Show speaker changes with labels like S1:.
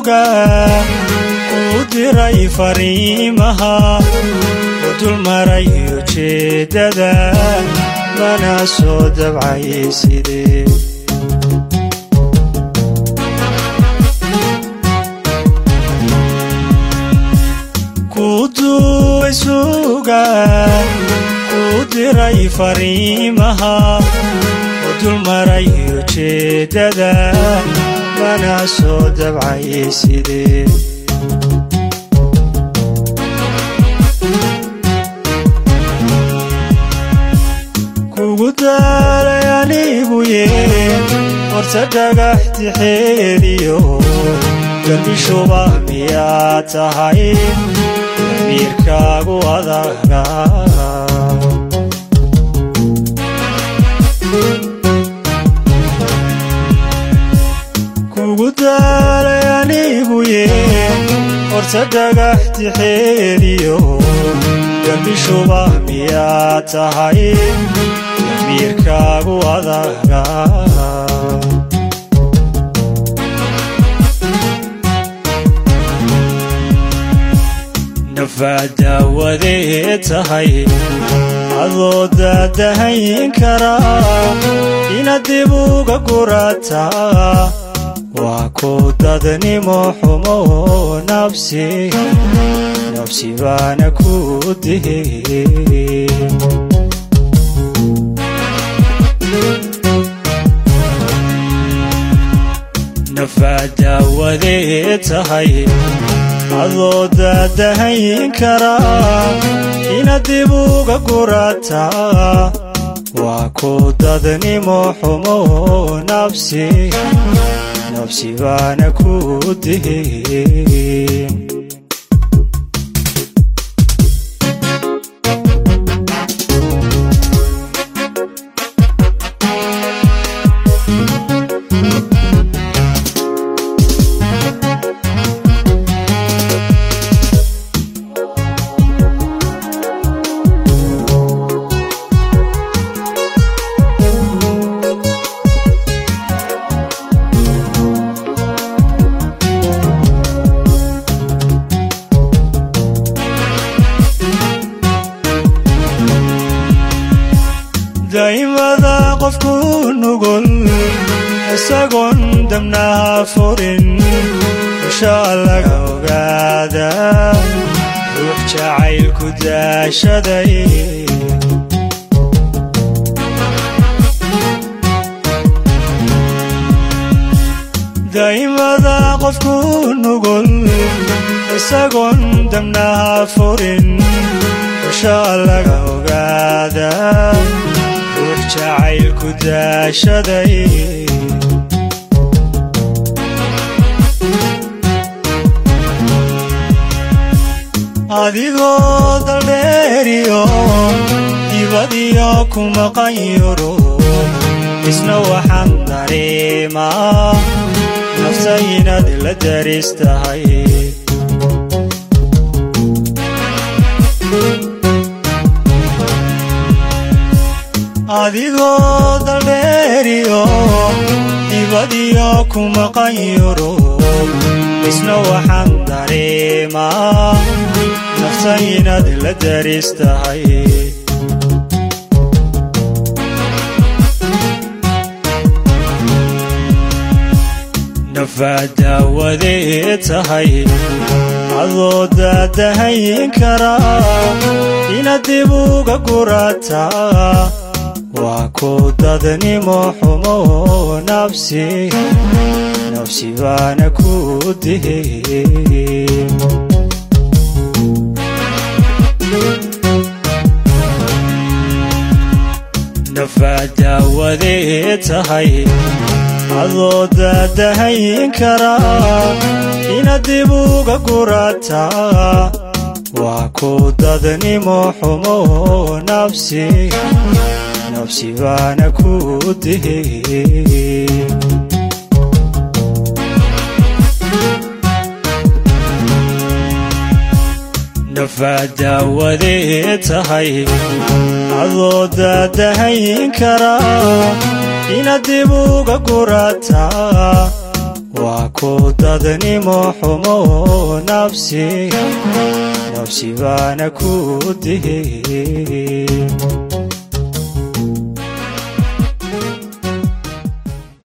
S1: suga kuu diray fariimaha u dulmaray ujeeddada mana soo dabcay sidee kuu duway suga kuu diray fariimaha u dulmaray ujeeddada mana soo dabcay sidee kugu daalay anigu yee horta dhagax tixeediyo garbishuba miyaa tahay damiirkaagu adaga kugu daalay anigu yee horta dhagax tixeediyo garbishuba miyaa tahay damiirkaagu adaga nafaadaawadee tahay adoo daadahayn karaa inaad dib uga gurataa waa ku dadnimo xumo nabsi nabsi baana ku dihe nafaadaawadee tahay adoo daadahayn karaa inaad dib uga gurataa waa ku dadnimo xumo nabsi nabsi baana ku dihe daa'imada qofku nugul isagoon dabnaha furin ushaa laga ogaada ruux jacaylku daashaday daa'imada qofku nugul isagoon dabnaha furin ushaa laga ogaada ruux jacaylku daashaday adigoo daldheeriyo dibadiyo ku maqan yuro isna waxaan dareemaa nafta inaad la daris tahay adigoo daldheeriyo dibadiyo ku maqan yuro isna waxaan dareemaa nafta inaad la daris tahay nafaadaawadee tahay adoo daadahayn karaa inaad dib uga gurataa waa ku dadnimo xumo nabsi nabsi baana ku dihe nafaadaawadee tahay adoo daadahayn karaa inaad dib uga gurataa waa ku dadnimo xumo nabsi nabsi baana ku dihe nafaadaawadee tahay adoo daadahayn karaa inaad dib uga gurataa waa ku dadnimo xumo nafsi nafsi baana ku dihi